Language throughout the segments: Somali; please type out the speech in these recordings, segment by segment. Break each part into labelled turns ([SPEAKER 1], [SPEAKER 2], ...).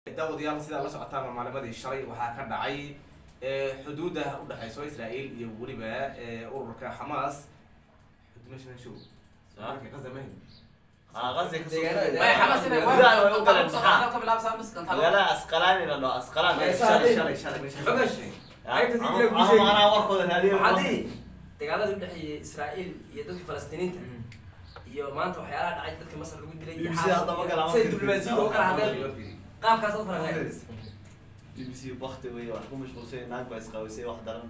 [SPEAKER 1] daawadayaal sidaa la socotaan maalimadii shalay waxaa ka dhacay xuduuda udhexeyso israel iyo weliba ururka xamaas
[SPEAKER 2] magaalada asqalaani la dhaho asqalaan anaa warkooda raadiyo
[SPEAKER 3] waxaadii dagaaladii udhexeeyay israael iyo dadka falastiiniinta iyo maanta waxyaalaha dhacay dadka masar lagu dilay iyo
[SPEAKER 2] BBC hadda ma kala-
[SPEAKER 3] siday diblomaasiyadda uga kala hadleen qaabkaas u falanqeen
[SPEAKER 2] b b c bakti wey wax ku mashquulsay naag baa isqawisay wax daran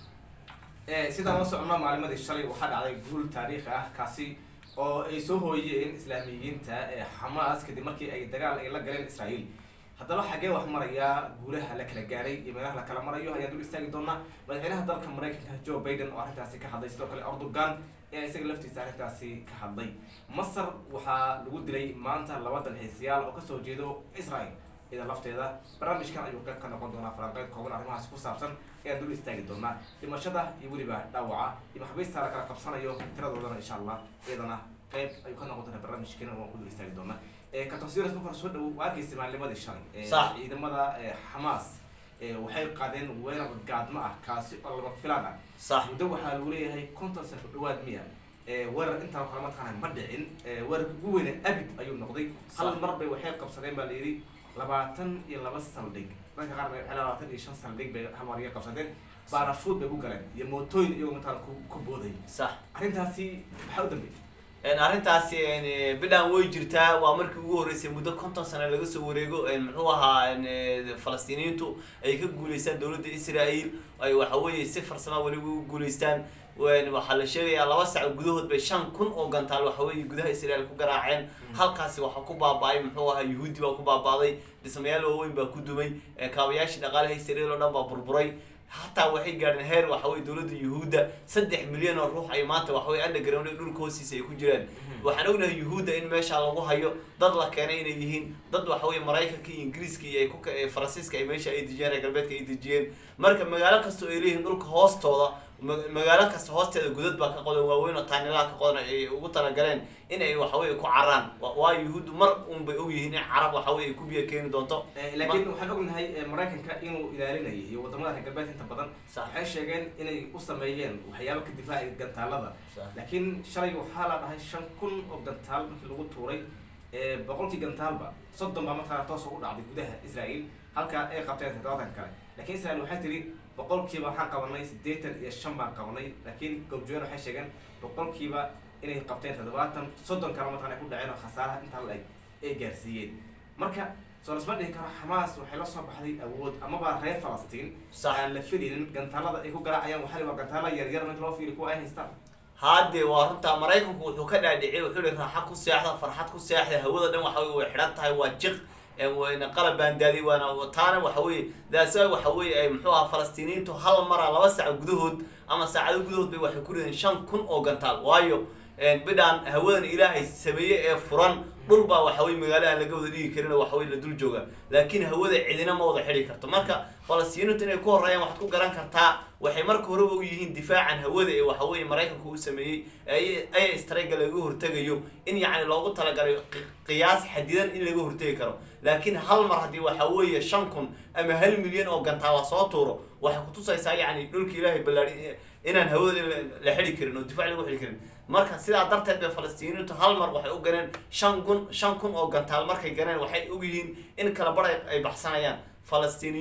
[SPEAKER 1] sidaan la socono maalimadii shalay waxaa dhacday guul taariikhi ah kaasi oo ay soo hooyeen islaamiyiinta xamaas kadib markii ay dagaal ay la galeen israel haddaba xaggee wax maraya guulaha la kala gaaray iyo meelaha la kala marayo ayaan dul istaagi doonaa madaxweynaha dalka maraykanka joe biden oo arrintaasi ka hadlay sidoo kale erdogan ee isaga laftiisa arrintaasi ka hadlay masar waxaa lagu dilay maanta laba dalxiisayaal oo kasoo jeedo israel ida lafteeda barnaamijkan ayuu qayb ka noqon doonaa falanqeyn kooban arrimahaas ku saabsan ayaan dul istaagi doonaa dhimashada iyo weliba dhaawaca iyo maxabiista la kala qabsanayo tiradoodana insha allah iyadana qayb ayuu ka noqon doonaa barnaamijkeena waan ku dul istaagi doonaa katasiras marka hore soo dhow waa arkaysa maalimadii shalay
[SPEAKER 2] Sax.
[SPEAKER 1] ciidamada xamaas waxay qaadeen weerar gaadmo ah kaasi oo lama filaan ah
[SPEAKER 2] sax
[SPEAKER 1] muddo waxaa lagu leeyahay konton sano ku dhawaad miya weerar intaan kala mataqaana ma dhicin weerarka ugu weyne abid ayuu noqday hal
[SPEAKER 2] Sax.
[SPEAKER 1] mar bay waxay qabsadeen baa la yidhi labaatan iyo laba saldhig dadka qaar bay waxay labaatan iyo shan saldhig bay hal mar iga qabsadeen baarashuud bay ku galeen iyo mootooyin iyagoo mataan ku ku booday
[SPEAKER 2] sax
[SPEAKER 1] arrintaasi maxaa u dambeeyay
[SPEAKER 2] En arrintaasi en, bidhaan way jirtaa waa markii ugu horreysay muddo konton sano laga soo wareego en, muxuu ahaa en, eh, falastiiniyiintu ay ka guuleystaan dowladda israel ay waxa weeye si farsama weliba u guuleystaan En, waxaa la sheegayaa laba sac gudahood bay shan kun oo gantaal waxa weeye gudaha israel ku garaaceen halkaasi waxaa ku baaba'ay muxuu ahaa yuhuudi baa ku baaba'day dhismayaal waaweyn baa ku dumay eh, kaabayaashii dhaqaalaha israel oo dhan baa burburay hataa waxay gaadheen heer waxa weye dowladda yuhuudda saddex milyan oo ruux ay maanta waxa weye underground ee dhulka hoostiisa ay ku jiraan waxaan ognahay yuhuudda in meesha lagu hayo dad la keenay inay yihiin dad waxa weye maraykanka iyo ingiriiska iyo ay ku ka- ee faransiiska ay meesha ay dejiyeen reer galbeedka ay dejiyeen marka magaalo kasta oo ay leeyihiin dhulka hoostooda ma- magaalo kasta hoosteeda godad baa ka qodan waaweyn oo taanilaha ka qodan ay ugu talagaleen in ay waxa weye ku caraan Wa- waayo yuhuuddu mar un bay ogyihiin in carab waxa weye ay ku biyo keeni doonto
[SPEAKER 1] laakiin waxaan ognahay maraykanka inuu ilaalinayay iyo wadamada reer galbeed inta badan
[SPEAKER 2] Sax.
[SPEAKER 1] waxay sheegeen inay u sameeyeen waxyaabo ka difaacay gantaalada
[SPEAKER 2] Sax.
[SPEAKER 1] laakiin shalay waxaa la dhahay shan kun oo gantaal markii lagu tuuray ee, boqolkii gantaalba soddon baa markaa toos ugu dhacday gudaha israel halka ay qabteen toddobaatan kale laakiin israel waxay tiri boqolkiiba waxaan qabanay siddeetan iyo shan baan qabanay laakiin goobjoogan waxay sheegeen boqolkiiba inay qabteen toddobaatan soddon kale markaan ay ku dhaceen oo khasaaraha intaa la eg ay gaarsiiyeen marka soo lasma dhihi karo xamaas waxay la soo baxday awood amaba reer falastiin
[SPEAKER 2] Sax.
[SPEAKER 1] aan la filinin gantaalada ay ku garaacayaan waxaa la waa gantaala yaryar marka loo fiiri kuwa ay haystaan
[SPEAKER 2] haade waa runtaa maraykanku wuxuu ka dhaadhiciyay wuxuu yihi raaxa ku seexda farxad ku seexda hawada dhan waxa weye way xidhan tahay waa jiq ee wayna qalab baandaaday waana taana waxa weeye daasa waxa weeye ay muxuu ahaa falastiiniyiintu hal mara laba saac gudahood ama saacado gudahood bay waxay ku rideen shan kun oo gantaal waayo een, bidhaan hawadan ilaahay sameeye ee furan dhul baa waxa weye magaalo aan laga wada dhigi karin oo waxa weye la dul jooga laakiin hawada cidina ma wada xidhi karto marka falastiiniintu inay ku horreeyaan waxaad ku garan kartaa waxay marka horeba u yihiin difaacan hawada ee waxa weeye maraykanku u sameeyey ee aya strayga laga hortegayo in yacni loogu talagalay qi- qiyaas xadidan in laga hortegi karo laakiin hal mar haddii waxa weeye shan kun ama hal milyan oo gantaal la soo tuuro waxay kutusaysaa yacni dhulka ilaahay ballaadhi inaan hawada la- la xidhi karin oo difaac lagu xidhi karin marka sidaa darteed bay falastiiniintu hal mar waxay u ganeen shan kun shan kun oo gantaal markay ganeen waxay ogyihiin in kala bar ay- ay baxsanayaan falastini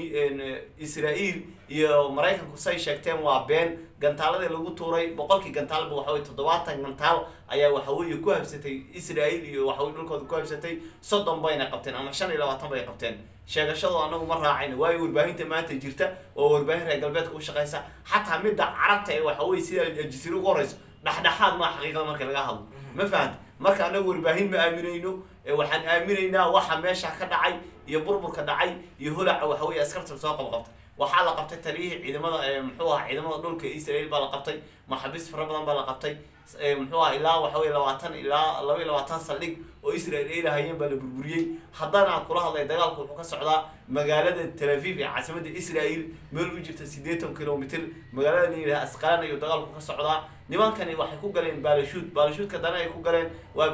[SPEAKER 2] israel iyo maraykanku say sheegteen waa been gantaaladii lagu tuuray boqolkii gantaalba waxa weye toddobaatan gantaal ayaa waxa weeye ku habsatay israel iyo waxa weye dhulkooda ku habsatay soddon bayna qabteen ama shan iyo labaatan bay qabteen sheegashadu anagu ma raacayna waayo warbaahinta maanta jirta oo warbaahin reer galbeedka u shaqaysa xataa midda carabta ee waxa weye sida aljasiira ugu horeyso dhexdhexaad maa xaqiiqada marka laga hadlo ma fahanta marka anagu warbaahin ma aaminayno ee waxaan aaminaynaa waxa meesha ka dhacay iyo burburka dhacay iyo holaca waxa weye askarta soo qabqabtay waxaa la qabtay taliyihii ciidamada ee muxuu ahaa ciidamada dhulka israel baa la qabtay maxaabiis fara badan baa la qabtay ee muxuu ahaa ilaa waxa weye labaatan ilaa laba iyo labaatan saldhig oo israel ay lahayeen baa la burburiyey haddana aan kula hadlay dagaalku wuxuu ka socdaa magaalada tel aviv ee caasimadda israel meel u jirta siddeetan kilomitr magaalada la yidhaha asqalaan ayuu dagaalku ka socdaa nimankani waxay ku galeen baalashuud baalashuudka dana ay ku galeen waa ba-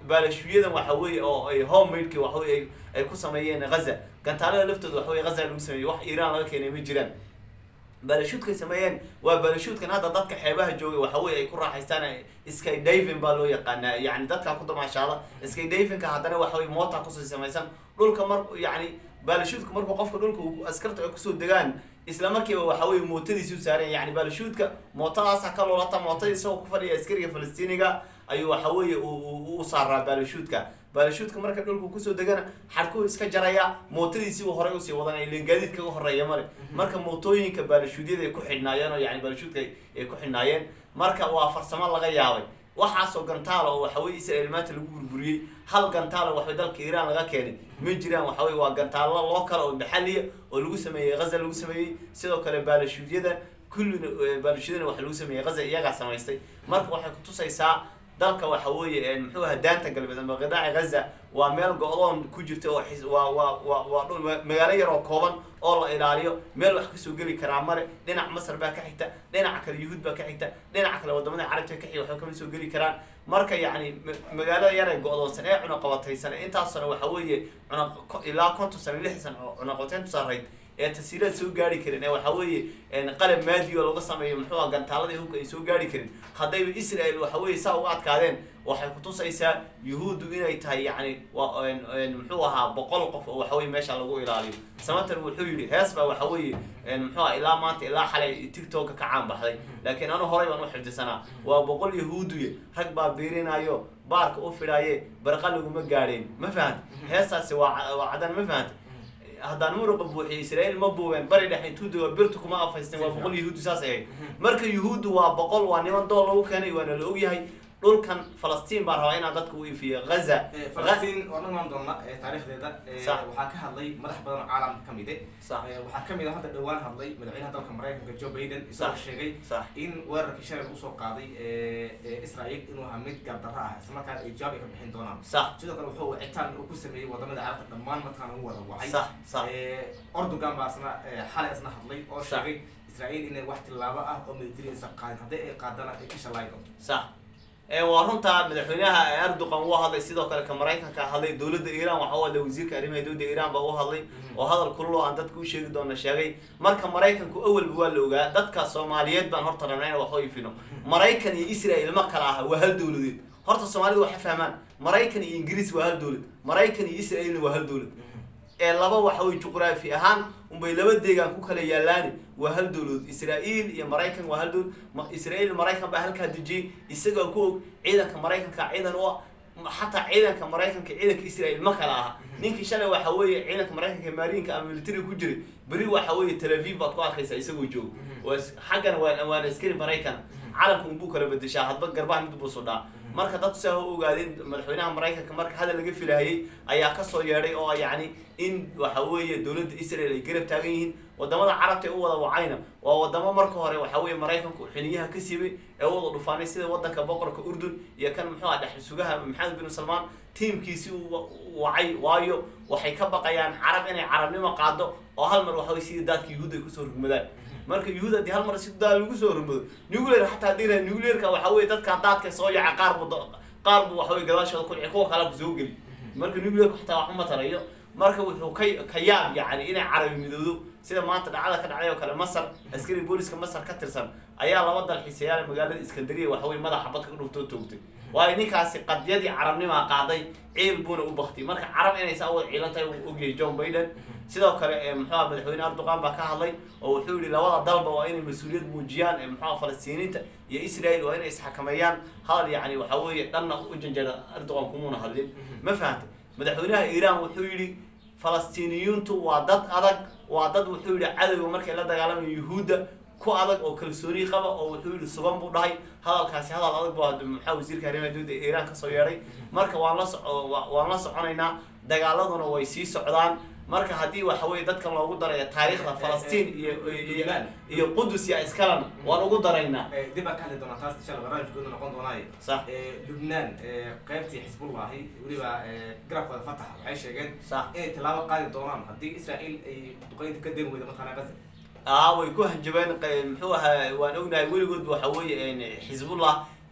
[SPEAKER 2] baalashuyadan waxa weeye oo ay homemadeki waxa weye ay- ay ku sameeyeen ghaza gantaalada laftooda waxa weye ghaza lagu sameeyey wax iiraan laga keenay ma jiraan baalashuudkay sameeyeen waa baalashuudkan hadda dadka xeebaha joogay waxa weye ay ku raaxaystaan sky diving baa loo yaqaanaa yani dadka ku damaashaada sky divinka haddana waxa weye moota kusii samaysan dhulka mar yani baalashuudka markuu qofka dhulka uu askarta ay kusoo degaan isla markiiba waxa weye mootadiisi u saaran yani baalashuudka mootadaasa ka loolata mootada isagoo ku fadhiya askariga falastiiniga ayuu waxa weeye uu- uu u saaraa baalashuudka baalashuudka marka dhulku kusoo degana xadhkuu iska jaraya mootadiisiibuu horey usii wadanaya ilen gaadiidka uga horeeya male marka mootooyinka baalashuudyada ay ku xidhnaayeen oo yani baalashuudka ay- ay ku xidhnaayeen marka waa farsamo laga yaabay waxaasoo gantaala oo waxa weye israel maanta lagu burburiyey hal gantaala waxaway dalka iiraan laga keenay ma jiraan waxa weye waa gantaalo loo kale oo maxaliya oo lagu sameeyey ghaza lagu sameeyey sidoo kale baalashuudyada kullina eh, baalashuudyada waxa lagu sameeyey ghaza iyagaa samaystay marka waxay kutusaysaa dalka waxa weeye muxuu ahaa daanta galbeed ama qidaaca ghaza waa meel go-doon ku jirta oo xis- waa waa waa waa dhul ma- magaalo yar oo kooban oo la ilaaliyo meel wax kasoo geli karaa male dhinac masar baa ka xigta dhinaca kale yuhuud baa ka xigta dhinaca kale wadamada carabta ka xiga waxba kama soo geli karaan marka yacni ma- magaalada yar ee go-doonsan ee cunaqabataysan ee intaas sano waxa weeye cunaq ko- ilaa konton sano lix sano oo cunaqabateyntu sarreyd ee tasiiraad soo gaari karin ee waxa weeye een qalab maadi oo laga sameeyo muxuu ah gantaaladii hubka ay soo gaari karin haddayba israel waxa weeye saa uga adkaadeen waxay kutusaysaa yuhuuddu inay tahay yacni waa een- een muxuu ahaa boqol qof oo waxa weye meesha lagu ilaaliyo samater wuxuu yidhi hees baa waxa weeye een muxuu ah ilaa maanta ilaa xalay tiktoka ka caan baxday laakiin anu horay baan u xifdisanaa waa boqol yahuudiya rag baa biirinayo baarka u fidhaaye barqa laguma gaadheen ma fahant heestaasi waa ca- waa cadan ma fahant haddaan muruqa buuxiyo israel ma buubeen bari dhexe intuu dego birtu kuma afaysteen waa boqol yahuudi saas ahayd marka yuhuuddu waa boqol waa niman dool lagu keenay waana la ogyahay dhulkan falastiin baan rabaa inaan dadka u iifiyo ghaza
[SPEAKER 1] Eh, falastiin waan imaan doona eh, taariikhdeeda eh,
[SPEAKER 2] Sax.
[SPEAKER 1] waxaa ka hadlay madax badan oo caalamka ka mid eh.
[SPEAKER 2] sax
[SPEAKER 1] Eh, waxaa kamid ah hadda dhowaan hadlay madaxweynaha dalka maraykanka joe biden isagoo
[SPEAKER 2] Sax.
[SPEAKER 1] sheegay
[SPEAKER 2] sax
[SPEAKER 1] in weerarkii shalay usoo qaaday eh, eh, israel inuu ahaa mid gaabdarro ah islamarkaana ay jawaab ay ka bixin doonaan
[SPEAKER 2] sax
[SPEAKER 1] sidoo kale wuxuu wicitaan uu ku sameeyey wadamada carabta dhammaan markaan ugu wada wacay
[SPEAKER 2] sax sax
[SPEAKER 1] Eh, ordogan baa isna eh, xalay isna hadlay oo
[SPEAKER 2] Sax.
[SPEAKER 1] sheegay israel inay wax tilaabo ah oo military aysan qaadin haddii ay qaadana ay ka shalaydo
[SPEAKER 2] sax ee waa runta madaxweynaha erdogan uu hadlay sidoo kale ka maraykanka hadlay dowladda iiraan waxa u hadlay wasiirka arrimaha dowladda iiraan baa u hadlay oo hadal kulul oo aan dadka u sheegi doona sheegay marka maraykanku awalba waa la ogaa dadka soomaaliyeed baan horta rabnaa in wax u ifino maraykan iyo israel ma kala aha waa hal dowladeed horta soomaalidu waxay fahmaan maraykan iyo ingiriis waa hal dowlad maraykan iyo israelna waa hal dowlad ee laba waxa weye juqraafi ahaan unbay laba deegaan ku kala yaalaani waa hal dowladood israel iyo maraykan waa hal dowlad Ma- israel iyo maraykan baa halkaa dejiyey isagoo ku og ciidanka maraykanka ciidan u ah Ma- xataa ciidanka maraykanka ciidanka israel ma kala aha ninkii shalay waxa weeye ciidanka maraykanka maariinka ama military ku jiray beri waxa weeye tel aviv baad ku arkaysaa isagoo joogo waa is- xaggana waa waana askari maraykan calanka unbuu kala bedeshaa hadba garbaha mid buu sudhaa marka dadku saa u ogaadeen madaxweynaha maraykanka marka hadal laga filahayay ayaa kasoo yeedhay oo yacni in waxa weeye dowladda israel ay garab taagan yihiin wadamada carabta ee u wada wacayna waa wadamo marka hore waxa weeye maraykanku xiniyaha ka siibay ee u wada dhufaanay sida wadanka boqorka urdun iyo kan muxuu ah dhexal sugaha maxamed bin salmaan tiimkiisi uu wa- uu wacay waayo waxay ka baqayaan carab inay carabnimo qaado oo hal mar waxa weye sidii daadka yuhuud ay kusoo rugmadaan marka yuhuud haddii hal mar si daal lagu soo rumado nuclear xataa haddii la nuclearka waxa weye dadka daadka soo yaca qaar buu da- qaar buu waxa weye gadaashooda ku dhici kuwa kale ku soo geli marka nuclearka xataa wax uma tarayo marka wuxuu ka ka yaab yacni inay carabi midoodo sida maanta dhacdada ka dhacday oo kale masar askari booliska masar ka tirsan ayaa laba dalxiisayaal magaalada iskandariya waxa weye madaxa badka ka dhuftoo toogtay waayo ninkaasi qadyadii carabnimaa qaaday ciil buuna u baktay marka carab inay saa wada ciilan tahay uu ogyahay john biden sidoo kale ee muxuu ah madaxweyne erdogan baa ka hadlay oo wuxuu yihi labada dalba waa inay mas-uuliyad muujiyaan ee muxuu ah falastiiniinta iyo israel waa inay isxakameeyaan hadal yacni waxa weeye dhanna u janjeera erdogan kumuuna hadlin ma fahantay madaxweynaha iiraan wuxuu yidhi falastiiniyuuntu waa dad adag waa dad wuxuu yihi cadowga markay la dagaalamayo yuhuudda ku adag oo kalsooni qaba oo wuxuu yihi sugan buu dhahay hadalkaasi hadal adag buu hadda maxaa wasiirka arrimaha dowladda ee iiraan kasoo yeedhay marka waan la soco wa- waan la soconaynaa dagaaladuna way sii socdaan marka haddii waxa weye dadkan loogu darayo taariikhda falastiin iyo iyo-
[SPEAKER 1] Iiraan.
[SPEAKER 2] iyo qudus iyo iskalana waan ugu daraynaa
[SPEAKER 1] Eh, dib baa ka hadli doonaa taas insha allah barnaamijkooda noqon doonaaye
[SPEAKER 2] sax
[SPEAKER 1] Eh, lubnaan eh, qaybtii xisbullahi weliba eh, garabkooda fatax waxay sheegeen
[SPEAKER 2] sax
[SPEAKER 1] inay tilaabo qaadi doonaan haddii israel ay duqeynta ka demi weydo mataqaanaa gaza
[SPEAKER 2] aa way ku hanjabeen qe- muxuu ahaa waan ognahay weligoodba waxa weeye een, xisbullah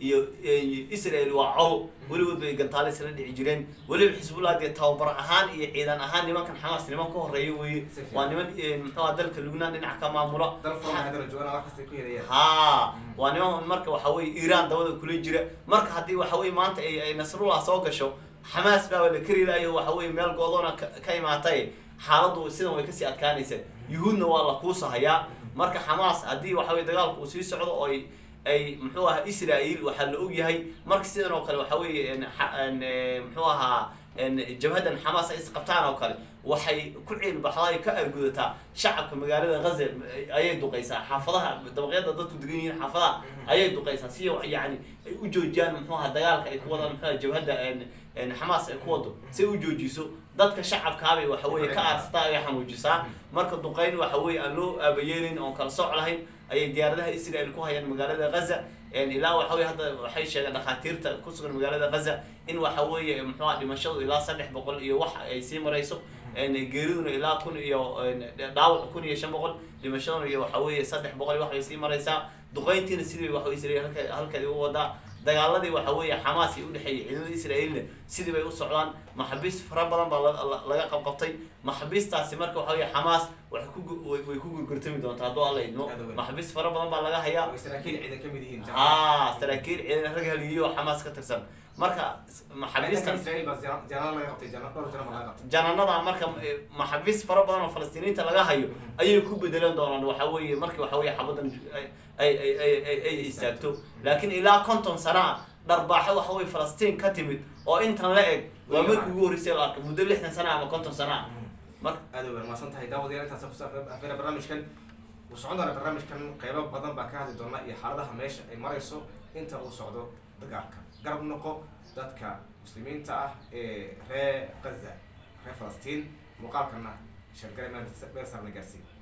[SPEAKER 2] iyo israel waa col weligood bay gantaale isla dhici jireen weliba xisbullah dee tababar ahaan iyo ciidan ahaan nimankan xamaas niman ka horeeya weye
[SPEAKER 1] Si fiican.
[SPEAKER 2] waa niman muxuu aha dalka lubnaan dhinaca ka maamula
[SPEAKER 1] dal furan hadana joogaan wax kasta ku helayaan
[SPEAKER 2] ha waa niman marka waxa weye iiraan dabada kula jira marka haddii waxa weye maanta ay ay nasrullah soo gasho xamaas baa la kari lahayo waxa weye meel goodoona ka ka imaatay xaaladdu sidan way kasii adkaanaysa yuhuudna waa la kuusahayaa marka xamaas haddii waxa weye dagaalku uu sii socdo oo ay ay muxuu ahaa israel waxaa la og yahay marka sidan oo kale waxa weye en xa- en, eh, muxuu ahaa en jabhadan xamaas ay isqabtaan oo kale waxay ku ciilbaxdaa ay ka argudataa shacabka magaalada ghaza ayay duqaysaa xaafadaha dabaqyada dadku degan yihiin xaafadaha ayay duqaysaa si yani ay u joojiyaan muxuu ahaa dagaalka ay ku wadaan muxuu ahaa jabhadda en en xamaas ay ku wado si ay u joojiso dadka shacabkaabay waxa weye ka aarsataa ay xanuujisaa marka duqayn waxa weye aan loo aabayeelin oon kala soc lahayn ayay diyaaradaha israel ku hayaan magaalada ghaza ilaa waxa weye hadda waxay sheegeen dhakhaatiirta ku sugan magaalada ghaza in waxa weeye muxuu aha dhimashadu ilaa saddex boqol iyo wax ay sii marayso geeriduna ilaa kun iyo dhaawac kun iyo shan boqol dhimashaduna iyo waxa weeye saddex boqol iyo wax bay sii maraysaa duqayntiina sidii waxa weye israel halka halkeedi u wadaa dagaaladii waxa weeye xamaas iyo udhexeeyay ciidamada israa'iilna sidii bay u socdaan maxabiis fara badan baa la- la- laga qabqabtay maxabiistaasi marka waxa weeye xamaas waxay ku gu- way way ku gurgurtami doontaa hadduu alla idmo
[SPEAKER 1] Aad u weyn.
[SPEAKER 2] maxabiis fara badan baa laga hayaa
[SPEAKER 1] oo saraakiil ciidan ka mid yihiin
[SPEAKER 2] haa saraakiil ciidan rag haliyo oo xamaas ka tirsan marka maxabiistan
[SPEAKER 1] israel baa jana- janaal laga qabtay jana- dhowr jana baa laga qabtay
[SPEAKER 2] jananada marka eh, maxabiis fara badan oo falastiiniinta laga hayo ayay ku bedelan doonaan waxa weeye markii waxa weeye xabadan ay ay ay ay- ay ay istaagto laakiin ilaa konton sana ah dharbaaxo waxa weye falastiin ka timid oo intan la eg waa markii ugu horreysay la arkay muddo lixdan sana ama konton sana ah marka
[SPEAKER 1] aad u mahadsan tahay daawadayaal intaas ku saafeena barnaamijkan uu socon doona barnaamijkan qeybo badan baa ka hadli doona iyo xaaladaha meesha ay marayso inta uu socdo dagaalka garab noqo dadka muslimiinta ah ee reer gaza reer falastiin muuqaalkana sheergale meel meel sarna gaarsiin